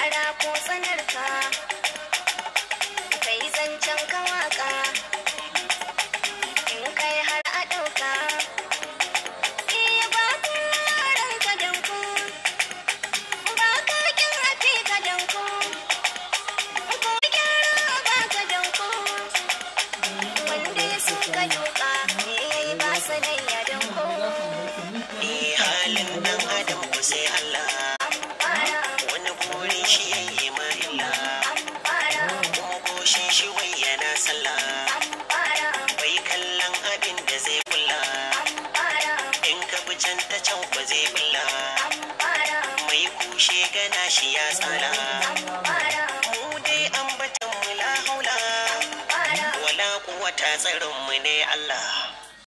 fara ko tsanarka kai zancen ka waka in kai har a ɗauka iya ba ku ranka danku ba ka kin hafi ka danku ko gyara ba ka danku wanda ya suka doka ne ya yi ba sanayya danku Eh halin dan adam ku sai Allah an fara wani burin shi yayi ma illa an fara kuma goshin shi wai yana sallah an fara bai kallon abin da zai kula an fara in ka bi can ta can ba zai bulla an fara mai kushe gana shi ya tsala an fara mu dai ambatan mu la haula fara wala quwwata tsarin mu ne Allah